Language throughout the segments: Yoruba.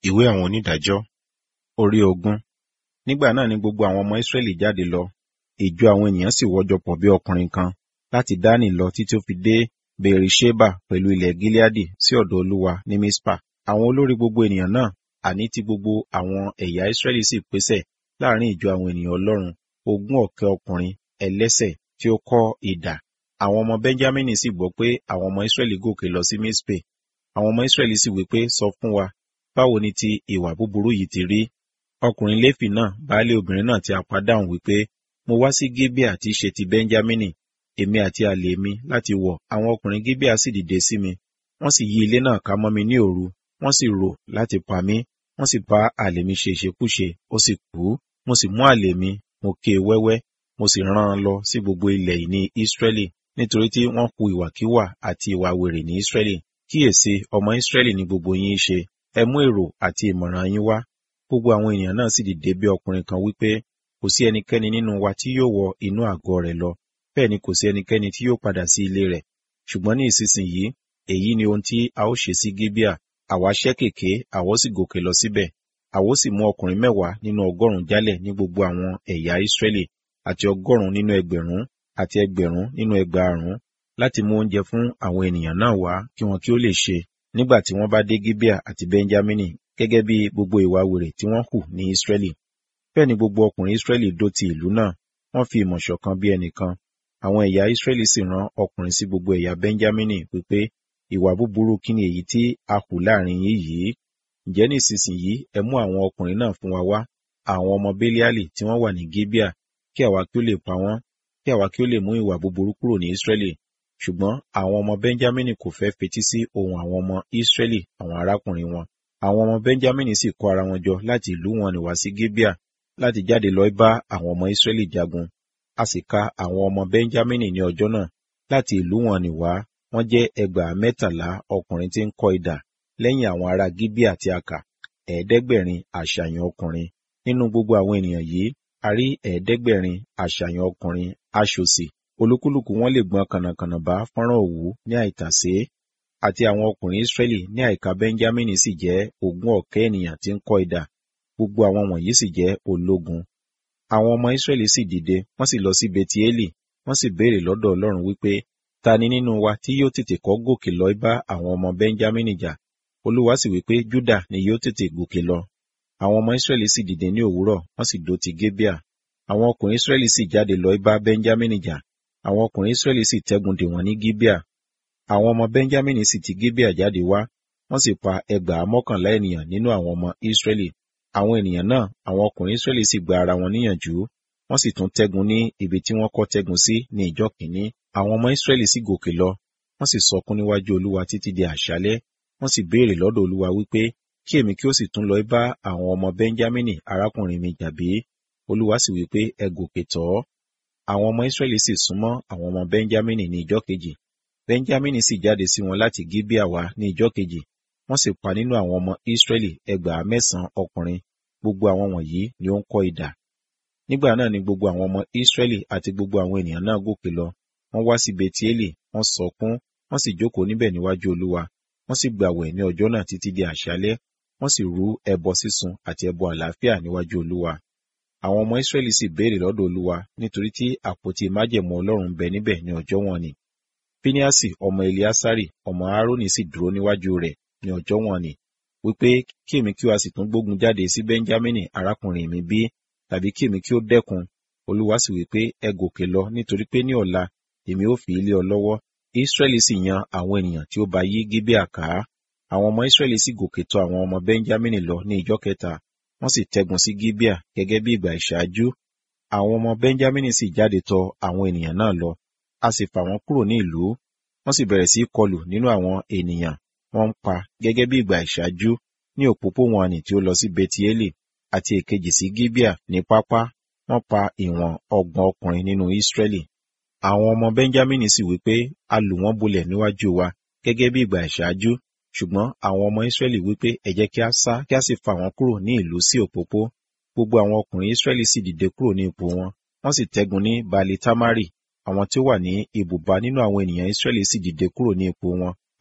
Ìwé àwọn onídàájọ́ orí ogún. Nígbà náà ni gbogbo àwọn ọmọ Ísírẹ́lì jáde lọ. Ìjọ àwọn ènìyàn sì wọ́jọpọ̀ bí ọkùnrin kan láti Dánì lọ títí ó fi dé Bèrìṣébà pẹ̀lú ilẹ̀ Gileadi sí ọ̀dọ̀ Olúwa ní Mispa. Àwọn olórí gbogbo ènìyàn náà, àní ti gbogbo àwọn ẹ̀yà Ísírẹ́lì sì pèsè láàrin ìjọ àwọn ènìyàn Ọlọ́run, ogún ọ̀kẹ́ ọkùnrin ẹlẹ́sẹ̀ tí ó kọ́ idà. Àwọn ọmọ Bẹ́ńjámínì sì gbọ́ pé àwọn ọmọ Ísírẹ́lì gòkè lọ sí Mispe. Àwọn ọmọ Ísírẹ́lì sì wí pé, sọ fún wa, báwo ni ti ìwà búburú yìí ti rí? Ọkùnrin Léfì náà, baálé obìnrin náà tí a pa dáhùn wípé, mo wá sí Gébíà tí í ṣe ti Bẹ́ńjámínì, èmi àti àlè mi láti wọ̀. Àwọn ọkùnrin Gébíà sì dìde sí mi. Wọ́n sì yí ilé náà ká mọ́ mi ní òru. Wọ́n sì rò láti pa mí. Wọ́n sì bá àlè mi ṣe ìṣekúṣe, ó sì kú. Mo sì mú àlè mi, mo ké e wẹ́wẹ́, mo sì rán an lọ sí gbogbo ilẹ̀ ìní Ísírẹ́lì, nítorí tí wọ́n hu ìwàkíwà àti ìwà wèrè ní Ísírẹ́lì. Kíyèsí, ọmọ Ísírẹ́lì ni gbogbo yín ṣe. Ẹ mú èrò àti ìmọ̀ràn yín wá. Gbogbo àwọn ènìyàn náà sì dìde bí ọkùnrin kan wípé, kò sí ẹnikẹ́ni nínú wa tí yóò wọ inú àgọ́ rẹ̀ lọ, bẹ́ẹ̀ ni kò sí ẹnikẹ́ni tí yóò padà sí ilé rẹ̀. Ṣùgbọ́n ní ìsinsìnyí, èyí ni ohun tí a ó ṣe sí Gébíà. Àwa ṣẹ́ kèké, àwa ó sì gòkè lọ síbẹ̀. Àwa ó sì mú ọkùnrin mẹ́wàá nínú ọgọ́rùn-ún jálẹ̀ ní gbogbo àwọn ẹ̀yà Ísírẹ́lì, àti ọgọ́rùn-ún nínú ẹgbẹ̀rún, àti ẹgbẹ̀rún nínú ẹgbàárún, láti mú oúnjẹ fún àwọn ènìyàn náà wá kí wọn kí ó lè ṣe nígbà tí wọ́n bá dé Gébíà àti Bẹ́ńjámínì gẹ́gẹ́ bí gbogbo ìwà wèrè tí wọ́n hù ní Ísírẹ́lì. Bẹ́ẹ̀ ni gbogbo ọkùnrin Ísírẹ́lì dó ti ìlú náà, wọ́n fi ìmọ̀ ṣọ̀kan bí ẹnìkan. Àwọn ẹ̀yà Ísírẹ́lì sì rán ọkùnrin sí gbogbo ẹ̀yà Bẹ́ńjámínì wípé, ìwà búburú kí ni èyí tí a hù láàrin yín yìí? Ǹjẹ́ ní ìsinsìnyí ẹ mú àwọn ọkùnrin náà fún wa wá, àwọn ọmọ Béliálì tí wọ́n wà ní Gébíà, kí àwa kí ó lè pa wọ́n, kí àwa kí ó lè mú ìwà búburú kúrò ní Ísírẹ́lì. Ṣùgbọ́n àwọn ọmọ Bẹ́ńjámínì kò fẹ́ fetí sí ohùn àwọn ọmọ Ísírẹ́lì àwọn arákùnrin wọn. Àwọn ọmọ Bẹ́ńjámínì sì kó ara wọn jọ láti ìlú wọn nì wá sí Gébíà láti jáde lọ bá àwọn ọmọ Ísírẹ́lì jagun. A sì ka àwọn ọmọ Bẹ́ńjámínì ní ọjọ́ náà láti ìlú wọn nì wá, wọ́n jẹ́ ẹgbàá mẹ́tàlá ọkùnrin tí ń kọ́ idà lẹ́yìn àwọn ará Gíbíà tí a kà, ẹ̀ẹ́dẹ́gbẹ̀rin àṣàyàn ọkùnrin. Nínú gbogbo àwọn ènìyàn yìí, a rí ẹ̀ẹ́dẹ́gbẹ̀rin àṣàyàn ọkùnrin aṣòsì olúkúlùkù wọn lè gbọn kànnàkànnà bá fọ́nrán òwú ní àìtàsé àti àwọn ọkùnrin Ísírẹ́lì ní àìka Bẹ́ńjámínì sì jẹ́ ogún ọ̀kẹ́ ènìyàn tí ń kọ́ idà gbogbo àwọn wọ̀nyí sì jẹ́ ológun. Àwọn ọmọ Ísírẹ́lì sì dìde wọ́n sì lọ sí Betieli wọ́n sì béèrè lọ́dọ̀ Ọlọ́run wípé ta ni nínú wa tí yóò tètè kọ́ gòkè lọ bá àwọn ọmọ Bẹ́ńjámínì jà Olúwa sì wípé Júdà ni yóò tètè gòkè lọ. Àwọn ọmọ Ísírẹ́lì sì dìde ní òwúrọ̀ wọ́n sì dó ti Gébíà. Àwọn ọkùnrin Ísírẹ́lì sì jáde lọ bá Bẹ́ńjámínì jà àwọn ọkùnrin Ísírẹ́lì sì tẹ́gun dè wọ́n ní Gíbíà. Àwọn ọmọ Bẹ́ńjámínì sì ti Gíbíà jáde wá, wọ́n sì pa ẹgbàá mọ́kànlá ènìyàn nínú àwọn ọmọ Ísírẹ́lì. Àwọn ènìyàn náà, àwọn ọkùnrin Ísírẹ́lì sì gba ara wọn níyànjú, wọ́n sì tún tẹ́gun ní ibi tí wọ́n kọ́ tẹ́gun sí ní ìjọ́ kìíní. Àwọn ọmọ Ísírẹ́lì sì gòkè lọ, wọ́n sì sọkún níwájú Olúwa títí di àṣálẹ́, wọ́n sì béèrè lọ́dọ̀ Olúwa wípé kí èmi kí ó sì tún lọ bá àwọn ọmọ Bẹ́ńjámínì arákùnrin mi jà bí? Olúwa sì wípé ẹ gòkè tọ̀ ọ́ àwọn ọmọ Ísírẹ́lì sì súnmọ́ àwọn ọmọ Bẹ́ńjámínì ní ìjọ́ kejì. Bẹ́ńjámínì sì jáde sí wọn láti Gíbíà wá ní ìjọ́ kejì. Wọ́n sì pa nínú àwọn ọmọ Ísírẹ́lì ẹgbàá mẹ́sàn-án ọkùnrin. Gbogbo àwọn wọ̀nyí ni ó ń kọ́ idà. Nígbà náà ni gbogbo àwọn ọmọ Ísírẹ́lì àti gbogbo àwọn ènìyàn náà gòkè lọ. Wọ́n wá sí Betieli, wọ́n sọkún, wọ́n sì jókòó níbẹ̀ níwájú Olúwa. Wọ́n sì gbàwẹ̀ ní ọjọ́ náà títí di àṣálẹ́. Wọ́n sì rú ẹbọ sísun àti ẹbọ àlàáfíà níwájú Olúwa àwọn ọmọ Ísírẹ́lì sì béèrè lọ́dọ̀ Olúwa nítorí tí àpótí májẹ̀mú Ọlọ́run bẹ níbẹ̀ ní ọjọ́ wọn ni. Píníásì ọmọ Eliásárì ọmọ Árónì sì dúró níwájú rẹ̀ ní ọjọ́ wọn ni, wípé kí èmi kí o sì tún gbógun jáde sí Bẹ́ńjámínì arákùnrin mi bí, tàbí kí èmi kí ó dẹ́kun. Olúwa sì wípé ẹ gòkè lọ nítorí pé ní ọ̀la èmi ó fi ilé ọ lọ́wọ́. Ísírẹ́lì sì yan àwọn ènìyàn tí ó bá yí Gíbíà ká. Àwọn ọmọ Ísírẹ́lì sì gòkè tọ̀ àwọn ọmọ Bẹ́ńjámínì lọ ní ìjọ́ kẹta wọ́n sì tẹ́gun sí Gíbíà gẹ́gẹ́ bí ìgbà ìṣáájú. Àwọn ọmọ Bẹ́ńjámínì sì jáde tọ̀ àwọn ènìyàn náà lọ. A sì fà wọ́n kúrò ní ìlú. Wọ́n sì bẹ̀rẹ̀ sí í kọlù nínú àwọn ènìyàn. Wọ́n ń pa gẹ́gẹ́ bí ìgbà ìṣáájú ní òpópó wọn nì tí ó lọ sí Betieli àti èkejì sí Gíbíà ní pápá. Wọ́n pa ìwọ̀n ọgbọ̀n ọkùnrin nínú Ísírẹ́lì. Àwọn ọmọ Bẹ́ńjámínì sì wí pé a lù wọ́n bolẹ̀ níwájú wa gẹ́gẹ́ bí ìgbà ìṣáájú ṣùgbọ́n àwọn ọmọ Ísírẹ́lì wípé ẹ jẹ́ kí a sá kí a sì fà wọ́n kúrò ní ìlú sí òpópó. Gbogbo àwọn ọkùnrin Ísírẹ́lì sì dìde kúrò ní ipò wọn. Wọ́n sì tẹ́gun ní Bali Tamari. Àwọn tí ó wà ní ibùba nínú àwọn ènìyàn Ísírẹ́lì sì dìde kúrò ní ipò wọn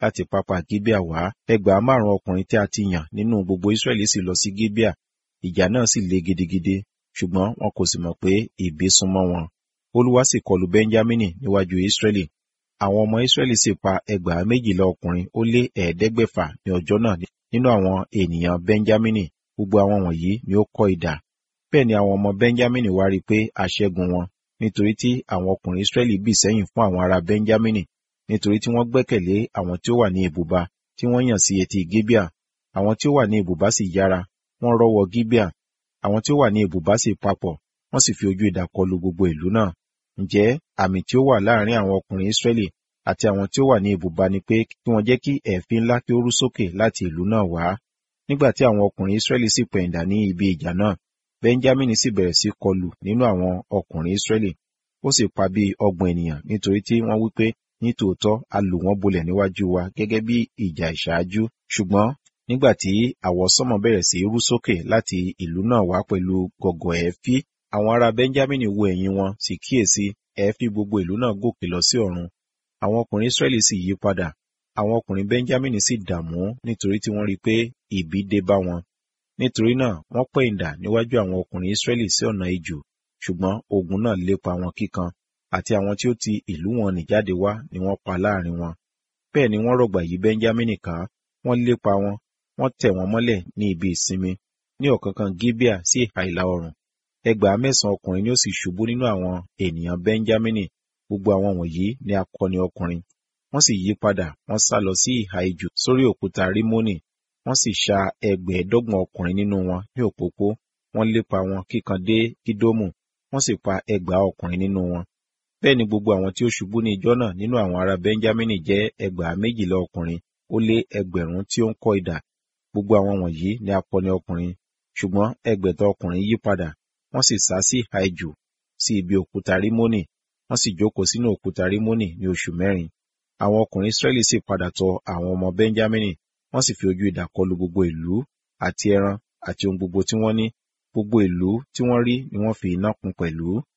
láti pápá Gíbíà wá ẹgbàá márùn ọkùnrin tí a ti yàn nínú gbogbo Ísírẹ́lì sì lọ sí Gíbíà ìjà náà sì le gidigidi ṣùgbọ́n wọn kò sì mọ̀ pé ìbí súnmọ́ wọn Olúwa sì kọlù Bẹ́ńjámínì níwájú Ísírẹ́lì àwọn ọmọ Ísírẹ́lì sì pa ẹgbàá méjìlá ọkùnrin ó lé ẹ̀ẹ́dẹ́gbẹ̀fà ní ọjọ́ náà nínú àwọn ènìyàn Bẹ́ńjámínì gbogbo àwọn wọ̀nyí ni ó kọ́ idà bẹ́ẹ̀ ni àwọn ọmọ Bẹ́ńjámínì wá rí i pé a ṣẹ́gun wọn nítorí tí àwọn ọkùnrin Ísírẹ́lì bì sẹ́yìn fún àwọn ará Bẹ́ńjámínì nítorí tí wọ́n gbẹ́kẹ̀lé àwọn tí ó wà ní ibùba tí wọ́n yàn sí etí Gíbíà àwọn tí ó wà ní ibùba sì yára wọ́n rọ́wọ́ Gíbíà àwọn tí ó wà ní ibùba sì papọ̀ wọ́n sì fi ojú idà kọlu gbogbo ìlú náà ǹjẹ́ àmì tí ó wà láàrin àwọn ọkùnrin Ísírẹ́lì àti àwọn tí ó wà ní ibùba ni pé kí wọ́n jẹ́ kí ẹ̀fín ńlá kí ó rú sókè láti ìlú náà wá nígbà tí àwọn ọkùnrin Ísírẹ́lì sì pẹ̀yìndà ní ibi ìjà náà Bẹ́ńjámínì sì bẹ̀rẹ̀ sí kọlù nínú àwọn ọkùnrin Ísírẹ́lì ó sì pa bí ọgbọ̀n ènìyàn nítorí tí wọ́n wí pé ní tòótọ́ a lù wọ́n bolẹ̀ níwájú wa gẹ́gẹ́ bí ìjà ìṣáájú ṣùgbọ́n nígbà tí àwọsánmọ̀ bẹ̀rẹ̀ sí rú sókè láti ìlú náà wá pẹ̀lú gọ̀gọ̀ ẹ̀fí àwọn ará Bẹ́ńjámínì wo ẹ̀yìn wọn sì kíyèsí ẹ̀fí gbogbo ìlú náà gòkè lọ sí ọ̀run àwọn ọkùnrin Ísírẹ́lì sì yí padà àwọn ọkùnrin Bẹ́ńjámínì sì dààmú nítorí tí wọ́n rí i pé ìbí dé bá wọn nítorí náà wọ́n pẹ̀yìndà níwájú àwọn ọkùnrin Ísírẹ́lì sí ọ̀nà ijù ṣùgbọ́n ogun náà lépa wọn kíkan àti àwọn tí ó ti ìlú wọn nì jáde wá ni wọ́n pa láàrin wọn bẹ́ẹ̀ ni wọ́n rọ̀gbà yí Bẹ́ńjámínì ká wọ́n lépa wọn wọ́n tẹ̀ wọ́n mọ́lẹ̀ ní ibi ìsinmi ní ọ̀kánkán Gíbíà sí ìhà ìlà oòrùn ẹgbàá mẹ́sàn-án ọkùnrin ni ó sì ṣubú nínú àwọn ènìyàn Bẹ́ńjámínì gbogbo àwọn wọ̀nyí ni akọni ọkùnrin wọ́n sì yí padà wọ́n sá lọ sí ìhà ijù sórí òkúta Rímónì wọ́n sì ṣa ẹgbẹ̀ẹ́dọ́gbọ̀n ọkùnrin nínú wọn ní òpópó wọ́n lépa wọn kíkan dé Kídómù wọ́n sì pa ẹgbàá ọkùnrin nínú wọn bẹ́ẹ̀ ni gbogbo àwọn tí ó ṣubú ní ijọ́ náà nínú àwọn ará Bẹ́ńjámínì jẹ́ ẹgbàá méjìlá ọkùnrin ó lé ẹgbẹ̀rún tí ó ń kọ́ idà gbogbo àwọn wọ̀nyí ni akọni ọkùnrin ṣùgbọ́n ẹgbẹ̀ta ọkùnrin yí padà wọ́n sì sá sí ìhà ijù sí ibi òkúta Rímónì wọ́n sì jókòó sínú òkúta Rímónì ní oṣù mẹ́rin àwọn ọkùnrin Ísírẹ́lì sì padà tọ̀ àwọn ọmọ Bẹ́ńjámínì wọ́n sì fi ojú idà kọlu gbogbo ìlú àti ẹran àti ohun gbogbo tí wọ́n ní gbogbo ìlú tí wọ́n rí ni wọ́n fi iná kún pẹ̀lú